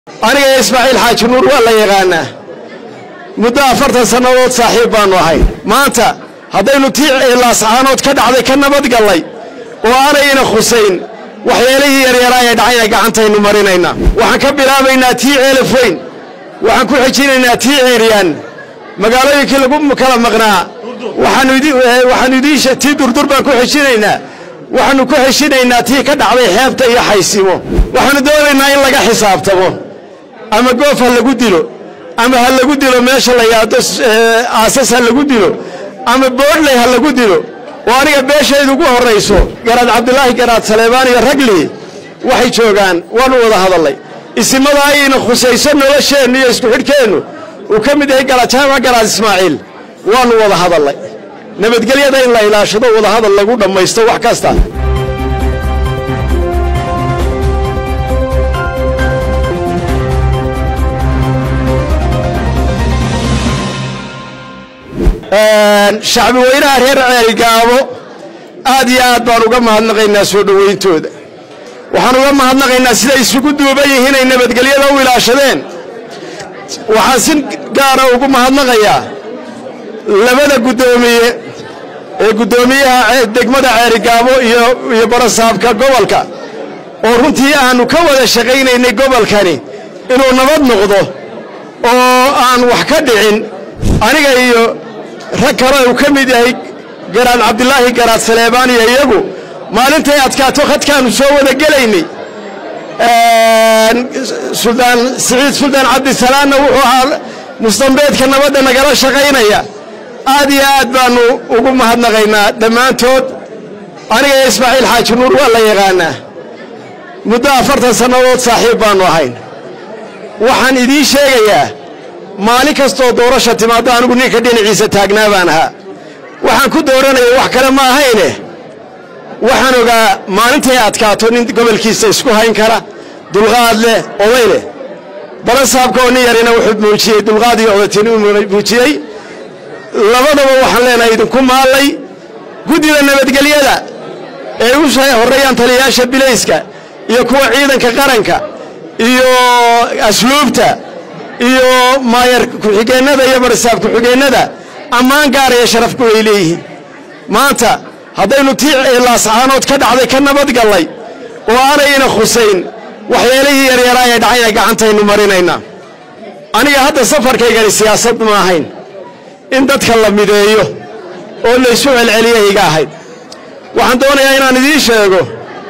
aniga ismaaciil xaaji nuur waa la yaqaanaa muddo afartan sannadood saaxiib baannu ahay maanta haddaynu tii laascaanood ka dhacday ka nabadgallay oo aanayna khusayn waxyeelihii yaryaraa ee dhacayna gacantaynu marinaynaa waxaan ka bilaabaynaa tii ceelaf weyn waxaan ku xejinaynaa tii ceeryaan magaalooyinkii lagu kala maqnaa waxaanu idiin tii durdur baan ku xejinaynaa waxaannu ku xeshinaynaa tii ka dhacday xeebta iyo xaysimo waxaannu doonaynaa in laga xisaabtamo ama goof ha lagu dilo ama ha lagu dilo meesha la yaado aasas ha lagu dilo ama boodhley ha lagu dilo oo aniga beeshaydu ugu horrayso garaad cabdulaahi garaad saleebaan iyo ragli waxay joogaan waannu wada hadallay isimada ayayna khusayso nolosheennu iyo isku xidhkeennu uu ka mid yahay garajaama garaad ismaaciil waannu wada hadallay nabadgelyada in la ilaashado wadahadal lagu dhammaysto wax kasta shacbi weynaha reer ceelgaabo aad iyo aad baan uga mahadnaqaynaa soo dhowayntooda waxaan uga mahadnaqaynaa siday isugu duuban yihiin ay nabadgelyada u ilaashadeen waxaan si gaara ugu mahadnaqayaa labada guddoomiye ee guddoomiyaha degmada ceerigaabo iyo barasaabka gobolka oo runtii aannu ka wada shaqaynaynay gobolkani inuu nabad noqdo oo aan wax ka dhicin aniga iyo rag kale uu ka mid yahay garaad cabdilaahi garaad saleebaan iyo iyagu maalintay adkaato khadkaannu soo wada gelaynay suldaan siciid suldaan cabdisalaanna wuxuu ahaa mustambeedka nabadda nagala shaqaynaya aad iyo aad baannu ugu mahadnaqaynaa dhammaantood aniga ismaaciil xaaji nuur waa la yaqaanaa muddo afartan sannadood saaxiib baannu ahayn waxaan idiin sheegayaa maalin kastoo doorasha timaaddo anigu ninka dhinaciisa taagnaa baan ahaa waxaan ku dooranaya wax kale ma ahayne waxaan ogaa maalintay adkaato nin gobolkiisa isku hayn kara dulqaad leh oday leh balasaabka oo nin yarina wuxuu muujiyey dulqaad iyo odatin uu muujiyey labadaba waxaan leenahay idinku maallay guddida nabadgelyada ee u horreeyaan taliyayaasha bilayska iyo kuwa ciidanka qaranka iyo asluubta iyo maayar ku-xigeennada iyo barasaab ku-xigeennada ammaan gaar iyo sharafku ay leeyihiin maanta haddaynu tii laascaanood ka dhacday ka nabadgallay oo aanayna khusayn waxyeelihii yaryaraa ee dhacayna gacantaynu marinaynaa aniga hadda safarkaygani siyaasad ma ahayn in dadka la mideeyo oo laysu celceliya iga ahayd waxaan doonayaa inaan idiin sheego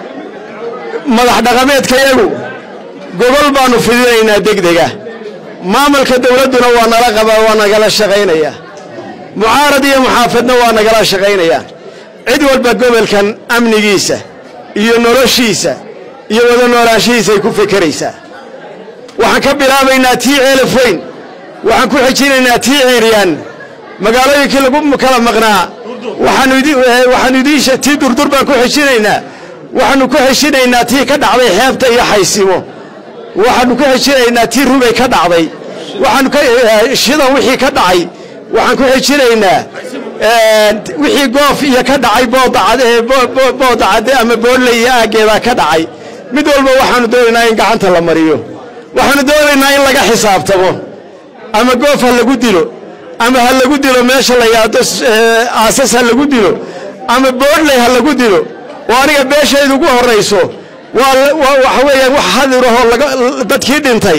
madax dhaqameedkayagu gogol baannu fidinaynaa degdega maamulka dawladduna waa nala qabaa waa nagala shaqaynayaa mucaarad iyo muxaafadna waa nagala shaqaynayaa cid walba gobolkan amnigiisa iyo noloshiisa iyo wada noolaanshihiisay ku fekeraysaa waxaan ka bilaabaynaa tii ceelaf weyn waxaan ku xejinaynaa tii ceeryaan magaalooyinkii lagu kala maqnaa waxaanu idiin tii durdur baan ku xejinaynaa waxaannu ku xeshinaynaa tii ka dhacday xeebta iyo xaysimo waxaannu ku xejinaynaa tii rubay ka dhacday waxaanu shidan wixii ka dhacay waxaan ku xejinaynaa wixii goof iyo ka dhacay boodacadde ama boodley iyo aaggeedaa ka dhacay mid walba waxaannu doonaynaa in gacanta la mariyo waxaannu doonaynaa in laga xisaabtamo ama goof ha lagu dilo ama ha lagu dilo meesha la yaado aasas ha lagu dilo ama boodhley ha lagu dilo oo aniga beeshaydu ugu horrayso waxa weeyaan wax hadirahoo dadkii dhintay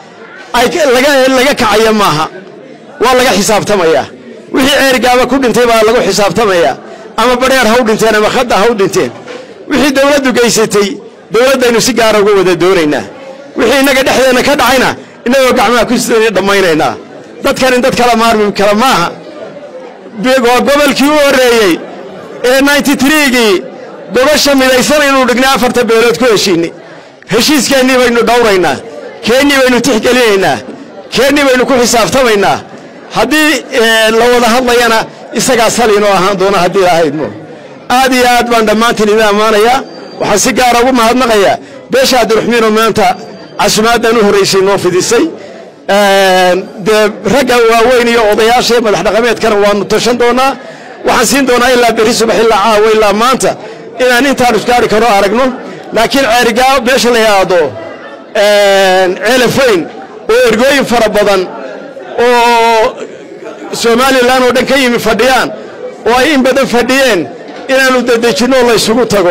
laga kacaya maaha waa laga xisaabtamayaa wixii ceergaaba ku dhintay baa lagu xisaabtamayaa ama badheer ha u dhinteen ama khadda ha u dhinteen wixii dawladdu geysatay dawladdaynu si gaara uga wada doonaynaa wixii innaga dhexdeenna ka dhacayna innagoo gacmaha ku sidani dhammaynaynaa dadkan in dad kala maarmi kala maaha waa gobolkii u horreeyey ee ninty trigii gobasha midaysan inuu dhignay afarta beelood ku heshiinay heshiiskeenii baynu dhowraynaa keennii baynu tixgelinaynaa keennii baynu ku xisaabtamaynaa haddii la wada hadlayana isagaa saliinoo ahaan doona haddii ahaydmo aad iyo aad baan dhammaantiin idin ammaanayaa waxaan si gaara ugu mahadnaqayaa beesha abdiraxmiinoo maanta casumaaddan u horraysay noo fidisay dee ragga waaweyn iyo odayaasha iyo madax dhaqameedkana waannu tashan doonnaa waxaan siin doonaa ilaa berri subax ilaa caawa ilaa maanta inaan intaan iskaari karo aragno laakiin ceerigaa meesha la yidhaahdo ceelafayn oo ergooyin fara badan oo somalilan oo dhan ka yimi fadhiyaan oo ay in badan fadhiyeen inaannu dedejinno oo laysugu tago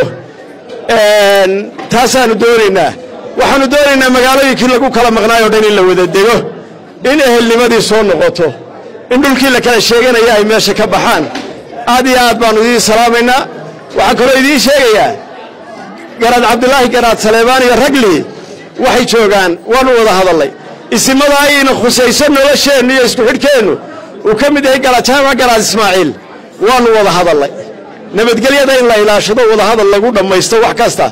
taasaannu doonaynaa waxaannu doonaynaa magaalooyinkii lagu kala maqnaayoo dhan in la wada dego in ehelnimadii soo noqoto in dhulkii la kala sheeganaya ay meesha ka baxaan aad iyo aad baannu idiin salaamaynaa waxaan kaloo idiin sheegayaa garaad cabdulaahi garaad saleebaan iyo ragli waxay joogaan waannu wada hadallay isimada ayayna khusayso nolosheennu iyo isku xidhkeennu uu ka mid yahay garajaamac garaad ismaaciil waannu wada hadallay nabadgelyada in la ilaashado wadahadal lagu dhammaysto wax kasta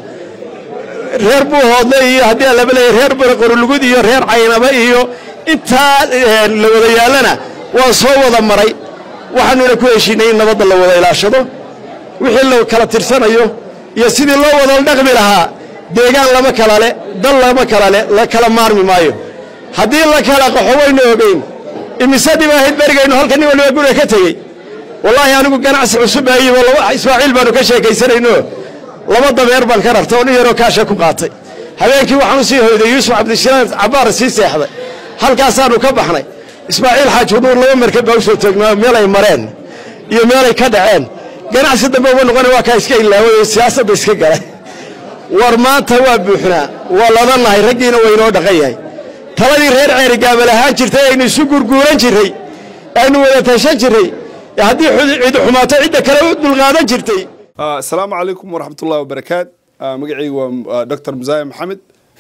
reer buuhoodle iyo haddii aan laba leeyahy reer baraqorolugud iyo reer caynaba iyo intaa la wada yaallana waan soo wada maray waxaannuna ku heshiinay in nabadda la wada ilaashado wixii la kala tirsanayo iyo sidii loo wada dhaqmi lahaa deegaan lama kala le dal lama kala le la kala maarmi maayo haddii la kala qaxo waynu ogeyn imise dhibaahayd berigaynu halka nin waliba guriga ka tegey wallaahi anigu ganacsi cusub ayibo ismaaciil baanu ka sheekaysanayno laba dameer baan ka rartay oo nin yaroo kaasha ku qaatay habeenkii waxaan u sii hoyday yuusuf cabdishalaan cabbaar sii seexday halkaasaannu ka baxnay ismaaciil xaaji huduur laba markab baa u soo toognaa meelay mareen iyo meelay ka dhaceen ganacsi dambe uma noqona waa kaa iska ilaaway oo siyaasadda iska galay war maanta waa buuxnaa waa ladannahay raggiina waynoo dhaqan yahay taladii reer ceerigaabal ahaan jirtay aynu isu gurguuran jirray aynu wada tashan jirray haddii cid xumaato cidda kale u dulqaadan jirtay asalaamu calaykum waraxmatullahi wabarakaat magacaygu waa dr musaaye maxamed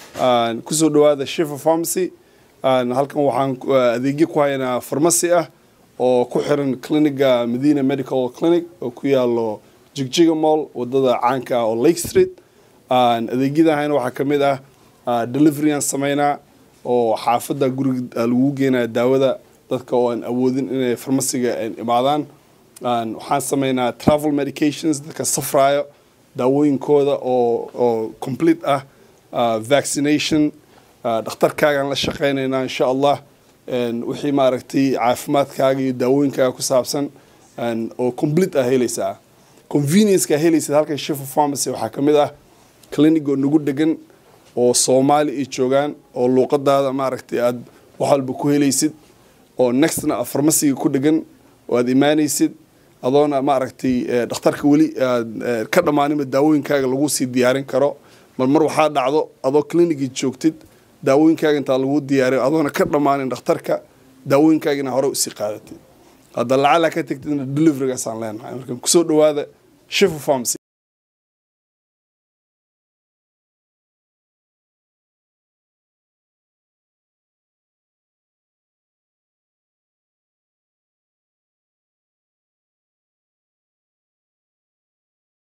kusoo dhowaada shifa pharmacy halkan waxaan adeegyo ku haynaa farmasi ah oo ku xiran cliniga medina medical clinic oo ku yaalo jigjiga mall wadada caanka ah oo lake street adeegyada hayna waxaa ka mid ah delivery aan sameynaa oo xaafadda guriga lagu geenaya daawada dadka oo aan awoodin inay farmasiga imaadaan waxaan sameynaa travel medications dadka safraayo daawooyinkooda oo oo complete ah vaccination dhakhtarkaagaan la shaqaynaynaa insha allah wixii maaragtay caafimaadkaaga iyo daawooyinkaaga ku saabsan oo complete ah helaysaa convenience-ka helaysid halkan shifa pharmacy waxaa ka mid ah clinic oo nagu degan oo soomaali ay joogaan oo luuqadaada maaragtay aada wax walba ku helaysid oo nextna farmasiga ku dhegan oo aada imaanaysid adoona maaragtay dhakhtarka weli aad ka dhammaaninba daawooyinkaaga lagu sii diyaarin karo mar mar waxaa dhacdo adoo clinicii joogtid daawooyinkaaga intaa lagu diyaariyo adoona ka dhammaanin dhakhtarka daawooyinkaagina hore usii qaadatid hadda lacala ka tegtidna deliverygaasaan leenahay marka kusoo dhawaada shifa pharmacy